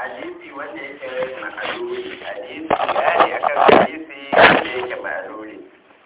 hadisi wanda yake ma'aluli hadisi bayani akan hadisi wanda yake ma'aluli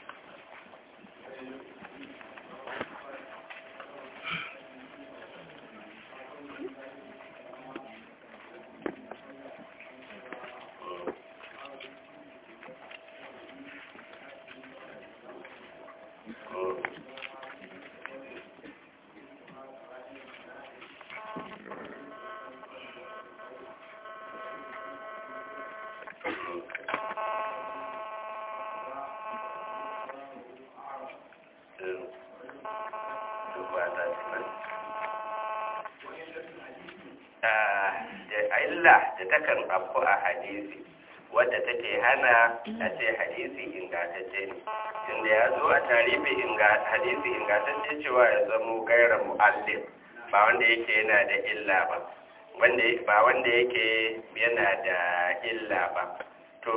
illa da takan afku a hadisi wadda take hana a ce hadisi ingantacce ne tunda ya zo a tarihi hadisi ingantacce cewa ya zamo gaira mu'allim ba wanda yake yana da illa ba ba wanda yake yana da illa ba to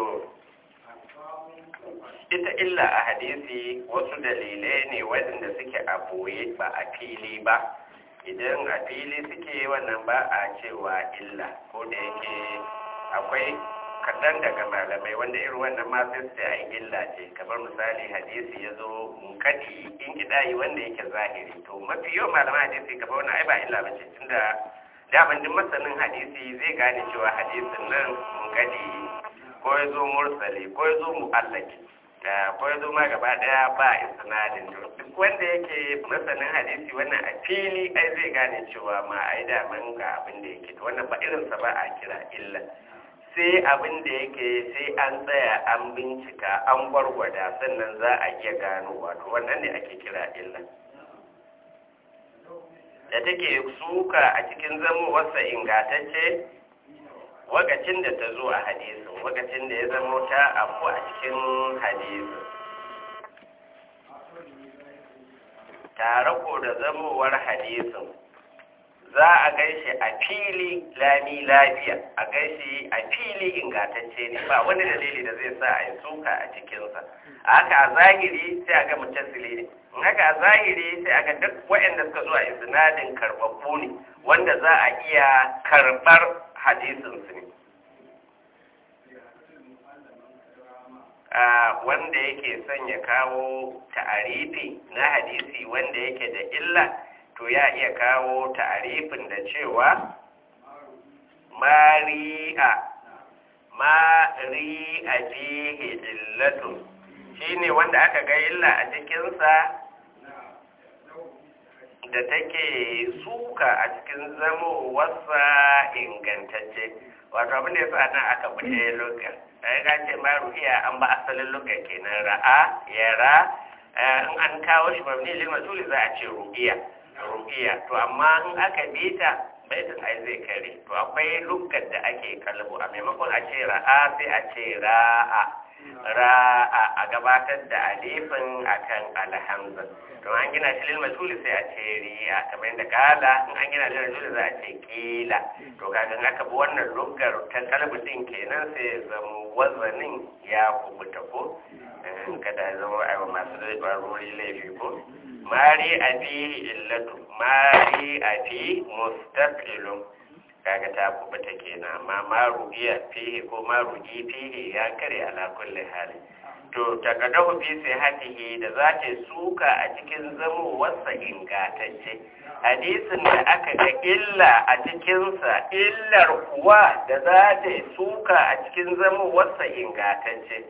ita illa a hadisi wasu dalilai ne waɗanda suke a boye ba a fili ba idan a fili suke wannan ba a cewa illa ko da yake akwai kaɗan daga malamai wanda irin wannan ma sai su ai illa ce kamar misali hadisi ya zo munkadi in kidayi wanda yake zahiri to mafi yau malaman hadisi kamar wannan ai ba illa ba ce tunda daman duk masanin hadisi zai gane cewa hadisin nan munkadi ko ya zo mursali ko ya zo mu'allaki ko ya zo ma gaba daya ba isnadin duk wanda yake masanin hadisi wannan a fili ai zai gane cewa ma ai da man ga abin da yake wannan ba irinsa ba a kira illa sai abin da yake sai an tsaya an bincika an gwargwada sannan za a iya gano wato wannan ne ake kira illa da take suka a cikin zamowarsa ingatacce wakacin da ta zo a hadisin wakacin da ya zamo ta afu a cikin hadisin tare ko da zamowar hadisin za a gaishe a fili lami lafiya a gaishe a fili ingantacce ne ba wani dalili da zai sa a yi suka a cikinsa a haka a zahiri sai a ga mutasili ne in haka a zahiri sai a ga duk waɗanda suka zo a isnadin karɓaɓɓu ne wanda za a iya karɓar hadisinsu ne wanda yake son ya kawo ta'arifi na hadisi wanda yake da illa to ya iya kawo ta'arifin da cewa mari'a mari'a fihi illatun shine wanda aka ga illa a cikinsa da take suka a cikin zamowarsa ingantacce wato abin da ya sa nan aka bude luka sai ga ce ma ruhiya an ba asalin luka kenan ra'a yara in an kawo shi mabni lil masuli za a ce ruhiya ruhiya to amma in aka bi ta baitin ai zai kare to akwai lukar da ake kalbu a maimakon a ce ra'a sai a ce ra'a ra'a a gabatar da alifin akan alhamza to an gina shi lil masuli sai a ce riya kamar yadda kala in an gina lil masuli za a ce kila to kaga aka bi wannan lukar ta kalbu din kenan sai ya zama wazanin ya kubuta ko kada ya zama aiwa masu rarrori laifi ko mari a fi illatu mari a fi mustaqilun kaga ta kubuta kenan amma maru iya fihi ko maru i fihi ya kare ala kulli hali to takadahu fi sihatihi da za ta suka a cikin zamo wasa ingatacce hadisin da aka ga illa a cikinsa illar kuwa da za ta suka a cikin zamo wasa ingatacce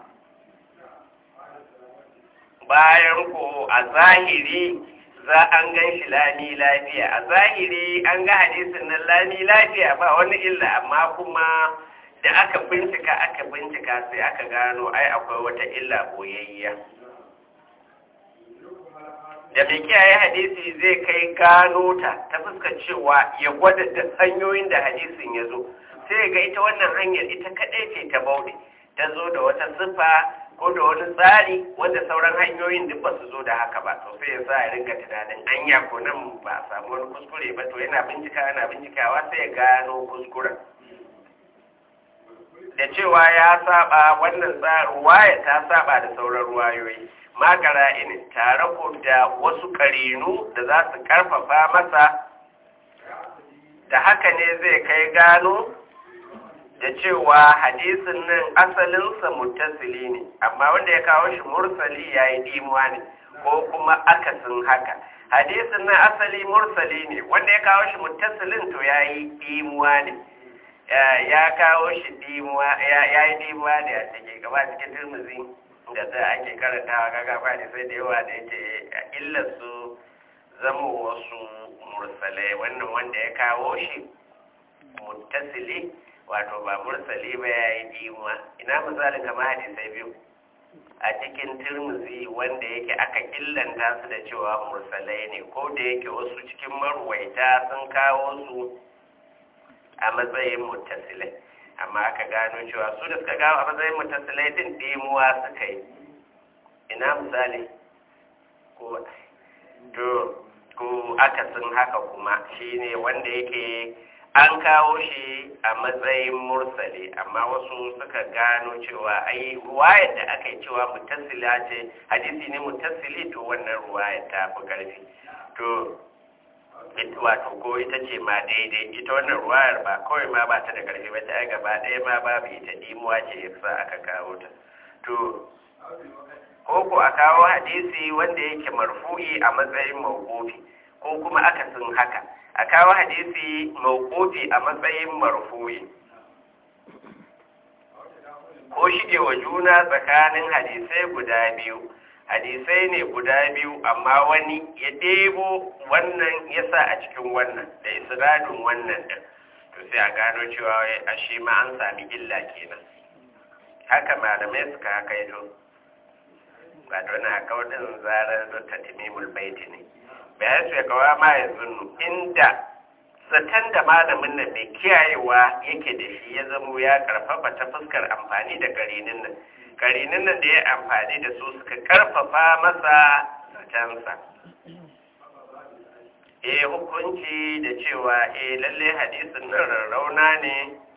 bayan ko a zahiri za an gan shi lami lafiya a zahiri an ga hadisin nan lami lafiya ba wani illa amma kuma da aka bincika aka bincika sai aka gano ai akwai wata illa boyayya da mai kiyaye hadisi zai kai gano ta ta fuskar cewa ya gwada da hanyoyin da hadisin ya zo sai ga ita wannan hanyar ita kaɗai ce ta bauɗe ta zo da wata siffa ko da wani tsari wanda sauran hanyoyin duk ba su zo da haka ba to sai ya sa ya ringa tunanin anya ko nan ba a samu wani kuskure ba to yana bincika yana bincikawa sai ya gano kuskuren da cewa ya saba wannan ruwaya ta saba da sauran ruwayoyi makara ini tare ko da wasu karinu da za su karfafa masa da haka ne zai kai gano da cewa hadisin nan asalinsa muttasili ne amma wanda ya kawo shi mursali ya yi ɗimuwa ne ko kuma akasin haka hadisin nan asali mursali ne wanda ya kawo shi muttasilin to ya yi ɗimuwa ne ya kawo shi ɗimuwa ya yi ɗimuwa ne a cikin gaba cikin turmuzi da ta ake karantawa gaga ba ne sai da yawa da yake illar su zama wasu mursalai wannan wanda ya kawo shi muttasili wato ba mursali ba ya yi dimuwa ina misalin kama hadisai biyu a cikin turmuzi wanda yake aka illanta su da cewa mursalai ne ko da yake wasu cikin marwaita sun kawo su a matsayin muttasilai amma aka gano cewa su da suka gawo a matsayin mutasilai din dimuwa suka yi ina misali ko to ko akasin haka kuma shine wanda yake an kawo shi a matsayin mursali amma wasu suka gano cewa ai ruwayar da aka yi cewa mutasila ce hadisi ne mutasili to wannan ruwayar ta fi karfi to wato ko ita ce ma daidai ita wannan ruwayar ba kawai ma ba ta da karfi ba ta gaba ɗaya ma babu ita dimuwa ce yasa aka kawo ta to ko ko a kawo hadisi wanda yake marfu'i a matsayin mawqufi ko kuma akasin haka a kawo hadisi mawqufi a matsayin marfu'i ko shige wa juna tsakanin hadisai guda biyu hadisai ne guda biyu amma wani ya ɗebo wannan ya sa a cikin wannan da isradin wannan din to sai a gano cewa a shi ma an sami illa kenan haka malamai suka haka yato ba don haka wadin zarar da tatimimul baiti ne bayan su ya kawo ma yanzu inda zaton da malamin nan mai kiyayewa yake da shi ya zamo ya karfafa ta fuskar amfani da karinin nan karinin nan da ya amfani da su suka karfafa masa zatensa eh hukunci da cewa eh lalle hadisin nan rarrauna ne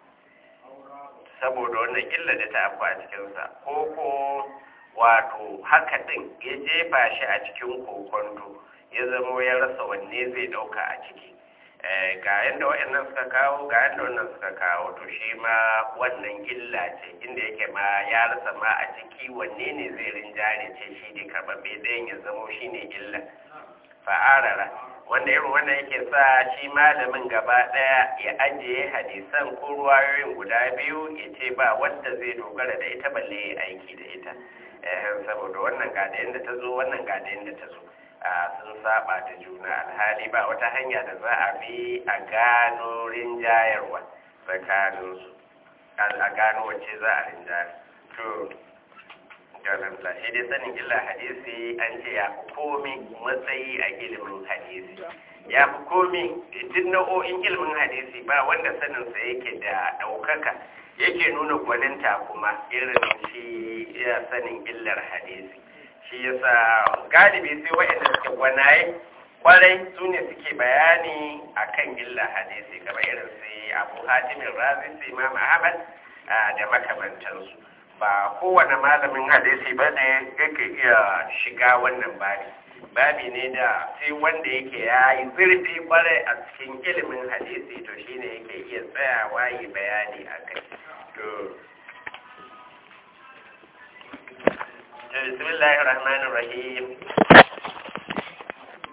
saboda wannan illa da ta afku a cikinsa ko ko wato haka din ya jefa shi a cikin kokonto ya zamo ya rasa wanne zai dauka a ciki ga yadda waɗannan suka kawo ga yadda wannan suka kawo to shi ma wannan illa ce inda yake ma ya rasa ma a ciki wanne ne zai rinjare ce shi ne karbabbe ɗayan ya zamo shi ne illa fa'arara wanda irin wannan yake sa shi malamin gaba ɗaya ya ajiye hadisan ko ruwayoyin guda biyu ya ce ba wanda zai dogara da ita balle ya aiki da ita saboda wannan ga da yadda ta zo wannan ga da yadda ta zo sun saba da juna alhali ba wata hanya da za a bi a gano rinjayarwa tsakaninsu a gano wacce za a rinjayar to galamta shi dai sanin illa hadisi an ce ya fi komi matsayi a ilimin hadisi ya fi komi duk nau'o'in ilimin hadisi ba wanda saninsa yake da ɗaukaka yake nuna gwaninta kuma irin shi ya sanin illar hadisi shi yasa galibi sai waɗanda suke gwanaye kwarai su ne suke bayani akan illa hadisi kamar irin sai abu hatimin razi sai imam ahmad da makamantansu ba kowane malamin hadisi ba ne yake iya shiga wannan babi babi ne da sai wanda yake ya yi zurfi kwarai a cikin ilimin hadisi to shine yake iya tsayawa yi bayani a kai to بسم الله الرحمن الرحيم